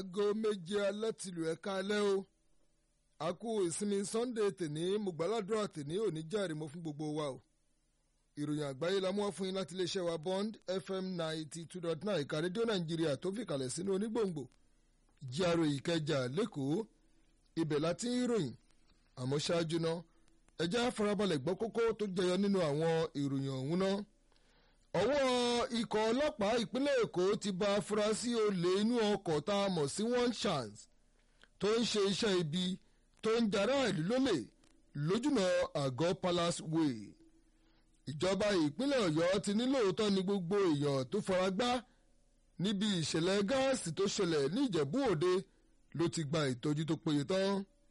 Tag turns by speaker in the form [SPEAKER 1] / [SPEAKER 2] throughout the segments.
[SPEAKER 1] aago méje alẹ́ tìlù ẹ̀ka alẹ́ o a kú ìsinmi sunday tèní mo gbàládùra tèní òní jàre mo fún gbogbo wa o ìròyìn àgbáyé la mú wá fún yín láti iléeṣẹ́ wa bond fm ninety two dot nine ìka rédíò nàìjíríà tó fi kalẹ̀ sínú onígbòǹgbò jíàrò ìkẹjà lẹ́kọ̀ọ́ ibẹ̀ láti ń ròyìn àmọ́ ṣáájú náà ẹ jẹ́ farabalẹ̀ gbọ́ kókó tó jẹyọ nínú àwọn ìròyìn ọ̀hún náà ọwọ́ ikọ̀ ọlọ́pàá ìpínlẹ̀ èkó ti ba afurasí olè inú ọkọ̀ tá a mọ̀ sí one chance tó ń ṣe iṣẹ́ ibi tó ń jara ìlú lólè lójúnà àgọ́ palace way ìjọba ìpínlẹ̀ ọ̀yọ́ ti ní lóòótọ́ ni gbogbo èèyàn tó fara gbá níbi ìṣẹ̀lẹ̀ gáàsì tó ṣẹlẹ̀ ní ìjẹ̀bú òde ló ti gba ìtọ́jú tó péye tán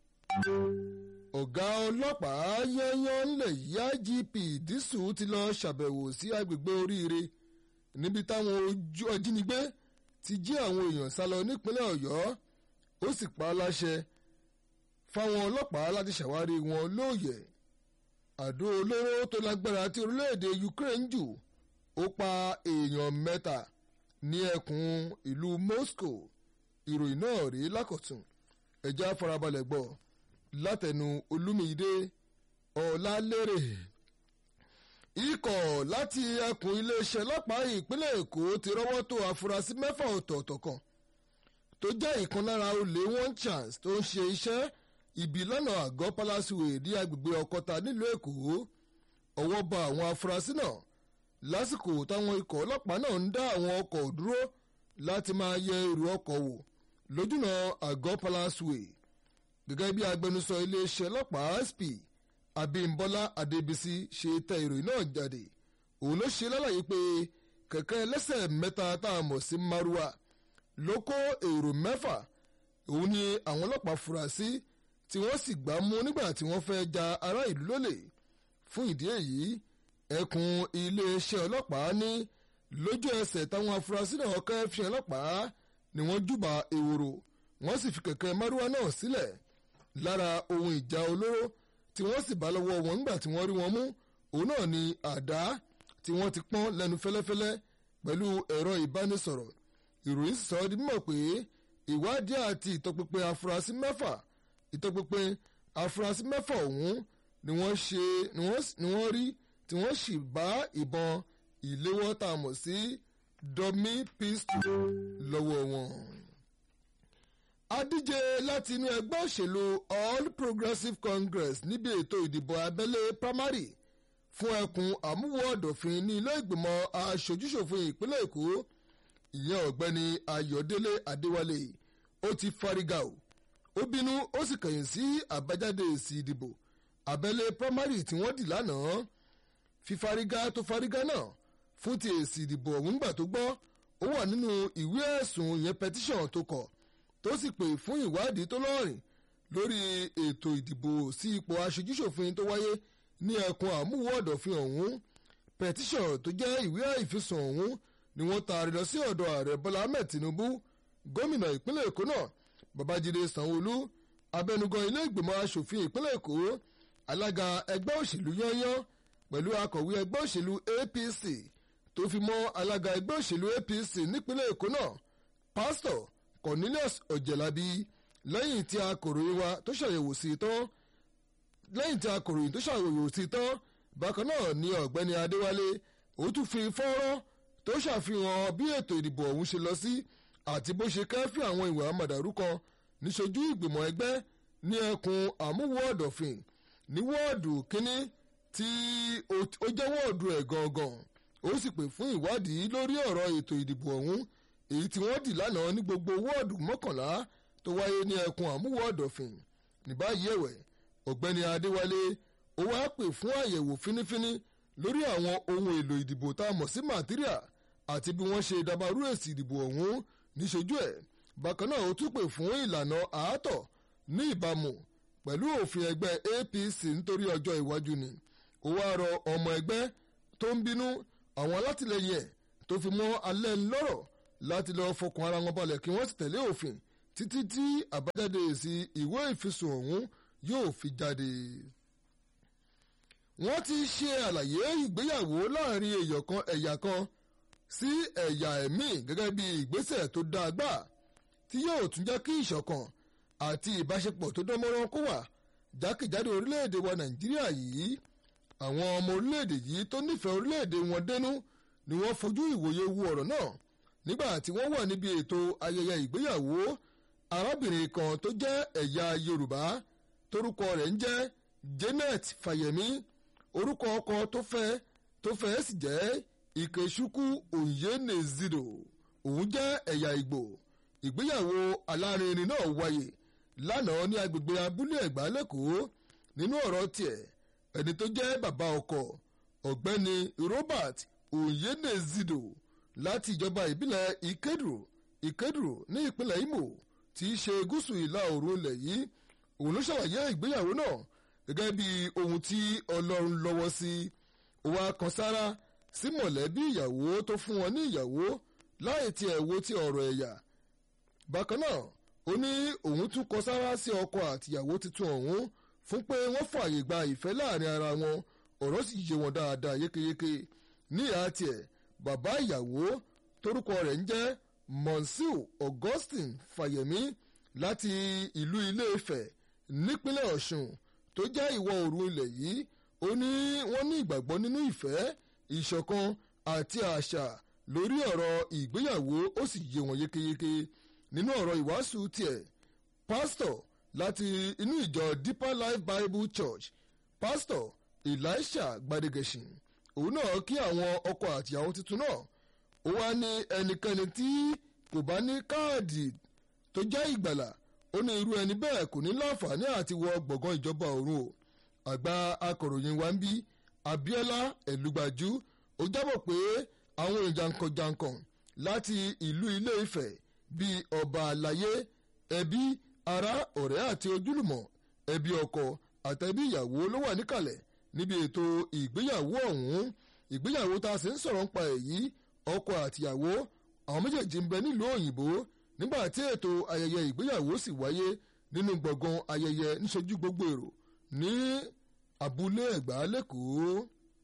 [SPEAKER 1] ọ̀gá ọlọ́pàá yányán ńlẹ̀ yá gp dísù ti lọ ṣàbẹ̀wò sí agbègbè oríire níbi táwọn ojú ọjínigbé ti jí àwọn èèyàn sálọ nípínlẹ̀ ọ̀yọ́ ó sì pa á láṣẹ fáwọn ọlọ́pàá láti ṣàwárí wọn lóòyẹ̀ àdó olóró tó lágbára tí orílẹ̀-èdè ukraine jù ó pa èèyàn mẹ́ta ní ẹkùn ìlú moscow ìròyìn náà rí lákọ̀tún ẹ̀já farabalẹ̀ gbọ́ látẹnu olúmídé ọ̀làlérè ikọ̀ láti ẹkùn iléeṣẹ́ ọlọ́pàá ìpínlẹ̀ èkó ti rọ́wọ́ tó afurasí mẹ́fà ọ̀tọ̀ọ̀tọ̀ kan tó jẹ́ ìkan lára olè one chance tó ń ṣe iṣẹ́ ibi lọ́nà àgọ́ palasiwe ní agbègbè ọkọta nílùú èkó ọwọ́ bá àwọn afurasí náà lásìkò táwọn ikọ̀ ọlọ́pàá náà ń dá àwọn ọkọ̀ dúró láti máa yẹ èrò ọkọ̀ wò lójúnà àgọ́ palasiwe gẹ́gẹ́ bí agbẹnusọ iléeṣẹ́ ọlọ́pàá sp abimbola adébísí ṣe tẹ ìròyìn náà jáde òun ló ṣe lálàyé pé kẹ̀kẹ́ ẹlẹ́sẹ̀ mẹ́ta tá a mọ̀ sí maruwa ló kó èrò mẹ́fà òun ni àwọn ọlọ́pàá fura sí tí wọ́n sì gbá mú nígbà tí wọ́n fẹ́ ja ará ìlú lólè fún ìdí èyí ẹkùn iléeṣẹ́ ọlọ́pàá ní lójú ẹsẹ̀ táwọn afurasí náà kẹ́ fi ọlọ́pàá ni wọ́n júbà ewúro wọ́n sì fi kẹ̀kẹ́ maruwa náà sílẹ̀ lára ohun ìjà olóró tí wọ́n sì bá lọ́wọ́ wọn nígbà tí wọ́n rí wọn mú òun náà ni àdá tí wọ́n ti pọ́n lẹ́nu fẹ́lẹ́fẹ́lẹ́ pẹ̀lú ẹ̀rọ ìbánisọ̀rọ̀ ìròyìn sọ ọ́ di mímọ̀ pé ìwádìí àti ìtọpinpin afurasí mẹ́fà ìtọpinpin afurasí mẹ́fà ọ̀hún ni wọ́n ṣe ni wọ́n rí tí wọ́n sì bá ìbọn ìléwọ́ tá a mọ̀ sí dummy pistol lọ́wọ́ wọn adíje láti inú ẹgbẹ́ òṣèlú all progressives congress níbi ètò ìdìbò abẹ́lé primary fún ẹkùn àmúwò ọ̀dọ̀fin ní ilé ìgbìmọ̀ aṣojúṣòfin ìpínlẹ̀ èkó ìyẹn ọ̀gbẹ́ni ayọ̀délé adéwálé ó ti fárígà o ó bínú ó sì kẹ̀yìn sí àbájáde èsì ìdìbò abẹ́lé primary tí wọ́n dì lánàá fífárígà tó fárígà náà fún ti èsì ìdìbò ọ̀hún gbà tó gbọ́ ó wà nínú ìwé ẹ̀sùn ìyẹn petition tó kọ̀ tó sì pè fún ìwádìí tó lọ́rìn lórí ètò ìdìbò sí ipò aṣojúṣòfin tó wáyé ní ẹkùn àmúwò ọ̀dọ̀fin ọ̀hún petition tó jẹ́ ìwé ìfisùn ọ̀hún ni wọ́n taari lọ sí ọ̀dọ̀ ààrẹ bọ́lá ahmed tinubu gómìnà ìpínlẹ̀ èkó náà babájídé sanwóolu abẹnugan ilé ìgbìmọ̀ asòfin ìpínlẹ̀ èkó alága ẹgbẹ́ òṣèlú yányán pẹ̀lú akọ̀wé ẹgbẹ́ òṣèlú apc tó fi mọ́ alága ẹgbẹ́ òṣèlú apc nípínlẹ̀ èkó náà pásítọ̀ cornelius ọ̀jẹ̀lábí lẹ́yìn tí akọ̀ròyìn wa tó ṣàyẹ̀wò sí i tán lẹ́yìn tí akọ̀ròyìn tó ṣàyẹ̀wò sí i tán bákan náà ni ọ̀gbẹ́ni adéwálé ó tún fi fọ́nrán tó ṣàfihàn bí ètò ìdìbò ọ̀hún ṣe lọ sí àti bó ṣe kẹ́fì àwọn ìwà àmàdàrú kan níṣojú ìgbìmọ̀ ẹgbẹ́ ní ẹkùn àmúwò ọ̀dọ̀fin ní wọ́ọ̀dù kínní tí ó jẹ́ wọ́ọ̀dù ẹ̀ gangan ó sì pè fún ìwádìí lórí ọ̀rọ̀ ètò ìdìbò ọ̀hún èyí tí wọ́n dì lánàá ní gbogbo wọ́ọ̀dù mọ́kànlá tó wáyé ní ẹkùn àmúwò ọ̀dọ̀fin ní báyìí ẹ̀wẹ̀ ọ̀gbẹ́ni adéwálé ó wáá pè fún àyẹ̀wò fínífíní lórí àwọn ohun èlò ìdìbò tá a mọ̀ sí màtíríà àti bí wọ́n ṣe dabarú èsì ìdìbò ọ̀hún níṣojú ẹ̀ bákan náà ó tún pè fún ìlànà àátọ̀ ní ìbámu pẹ̀lú òfin ẹgbẹ́ apc nítorí ọjọ́ iwájú ni ó wáá rọ ọmọ ẹgbẹ́ tó ń bínú àwọn alátìlẹyìn ẹ̀ tó fi mọ́ alẹ́ ńlọ́rọ̀ láti lọ́ọ́ fọkàn ara wọn balẹ̀ kí wọ́n sì tẹ̀lé òfin títí tí àbájáde èsì ìwé ìfisùn ọ̀hún yóò fi jáde. wọ́n ti ṣe àlàyé ìgbéyàwó láàrin èèyàn kan ẹ̀yà kan sí ẹ̀yà ẹ̀mí gẹ́gẹ́ bí ìgbésẹ̀ tó dáa gbà tí yóò tún jẹ́ kí ìṣọ̀kan àti ìbáṣepọ̀ tó dánmọ́rán kó wà jákèjádò orílẹ̀-èdè wa nàìjíríà yìí àwọn ọmọ orílẹ̀-èdè yìí tó nífẹ̀ẹ́ orílẹ̀-èdè wọn dénú ni wọ́n fojú ìwòye wo ọ̀rọ̀ náà nígbà tí wọ́n wà níbi ètò ayẹyẹ ìgbéyàwó arábìnrin kan tó jẹ́ ẹ̀yà yorùbá torúkọ rẹ̀ ń jẹ́ janet fàyẹ̀mí orúkọ ọkọ tó fẹ́ tó fẹ́ sì jẹ́ ikechukwu onyenezido òun jẹ́ ẹ̀yà ìgbò ìgbéyàwó alárinrin náà wáyé lánàá ní agbègbè abúlé ẹ̀gbá lẹ́kọ̀ọ́ nínú ọ̀rọ̀ tiẹ̀ ẹni tó jẹ́ bàbá ọkọ ọ̀gbẹ́ni robert onyenezido láti ìjọba ìbílẹ̀ ìkédùrú ìkédùrú ní ìpínlẹ̀ imo tí í ṣe gúúsù ìlà oòrùn ilẹ̀ yìí òun ló ṣàlàyé ìgbéyàwó náà gẹ́gẹ́ bí ohun tí ọlọ́run lọ́wọ́ sí ó wá kan sára sí mọ̀lẹ́bí ìyàwó tó fún wọn ní ìyàwó láì tiẹ̀ wo ti ọ̀rọ̀ ẹ̀yà bákan náà ó ní òun tún kọ sára sí ọkọ àtìyàwó tuntun ọ̀hún fún pé wọ́n fààyè gba ìfẹ́ láàrin ara wọn ọ̀rọ̀ sì yé wọn dáadáa yékéyéké ní ìhà tiẹ̀ bàbá ìyàwó torúkọ rẹ̀ ń jẹ́ monsieur augustine fàyẹ̀mí láti ìlú ilé-ifẹ̀ nípínlẹ̀ ọ̀ṣun tó jẹ́ ìwọ̀ oòrùn ilẹ̀ yìí ó ní wọ́n ní ìgbàgbọ́ nínú ìfẹ́ ìṣọ̀kan àti àṣà lórí ọ̀rọ̀ ìgbéyàwó ó sì yé wọn yékéyéké nínú ọ̀rọ̀ ìwàásù tiẹ̀ pásítọ̀ láti inú ìjọ deeper life bible church pásítọ̀ elisha gbadegesin òun náà kí àwọn ọkọ àtìyàwó tuntun náà ó wá ní ẹnikẹ́ni tí kò bá ní káàdì tó jẹ́ ìgbàlà ó ní irú ẹni bẹ́ẹ̀ kò ní láǹfààní àti wọ gbọ̀ngàn ìjọba ọ̀run o àgbà akọ̀ròyìn wa ń bí abiola ẹ̀lúgbàjú ó jábọ̀ pé àwọn ìjànkànjànkàn láti ìlú ilé ifẹ̀ bíi ọba àlàyé ẹbí ará ọ̀rẹ́ àti ojúlùmọ̀ ẹbí ọkọ àtẹbí ìyàwó ló wà níkàlẹ̀ níbi ètò ìgbéyàwó ọ̀hún ìgbéyàwó tá a sì ń sọ̀rọ̀ nípa èyí ọkọ àtìyàwó àwọn méjèèjì ń bẹ nílùú òyìnbó nígbà tí ètò ayẹyẹ ìgbéyàwó sì wáyé nínú gbọ̀ngàn ayẹyẹ níṣojú gbogbo èrò ní abúlé ẹ̀gbá lẹ́kọ̀ọ́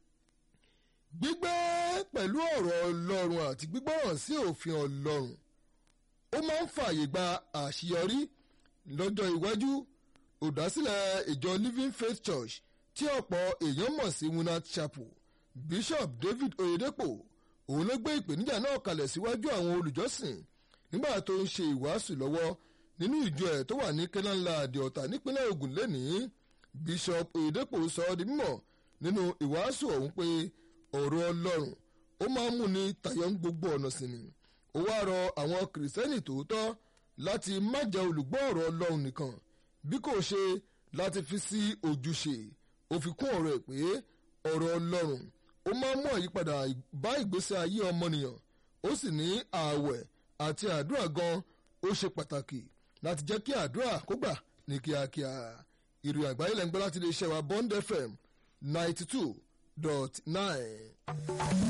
[SPEAKER 1] gbígbé pẹ̀lú ọ̀rọ̀ ọlọ́run àti gbígbọ́ràn sí òfin ọlọ́run ó máa ń fààyè gba àṣeyọrí lọ́jọ́ iwájú olùdásílẹ̀ ìjọ living faith church tí ọ̀pọ̀ èèyàn mọ̀ sí winat chapel bishop david oyedepo òun ló gbé ìpèníjà náà kalẹ̀ síwájú àwọn olùjọ́sìn nígbà tó ń ṣe ìwàásù lọ́wọ́ nínú ìjọ ẹ̀ tó wà ní kẹ́nánláàdì ọ̀tà nípínlẹ̀ ogun lẹ́nìí bishop oyedepo sọ ọ́ di mímọ̀ nínú ìwàásù ọ̀hún pé ọ̀rọ̀ ọlọ́run ó máa ń múni tayọ ń gbogbo ọ̀nà sí ni ó wá rọ àwọn kìrìsìtẹ́nì tòótọ́ láti má jẹ́ olùgbọ́ ọ̀rọ̀ ọlọ́run nìkan bí kò ṣe láti fi sí ojúṣe ó fi kún ọ̀rọ̀ ẹ̀ pé ọ̀rọ̀ ọlọ́run ó máa ń mú àyípadà bá ìgbésí ayé ọmọnìyàn ó sì ní ààwẹ̀ àti àdúrà gan ó ṣe pàtàkì láti jẹ́ kí àdúrà kó gbà ní kíákíá ìròyìn àgbáyé lẹ́ngbẹ́ láti lè ṣẹ̀wá bond fm ninety two dot nine.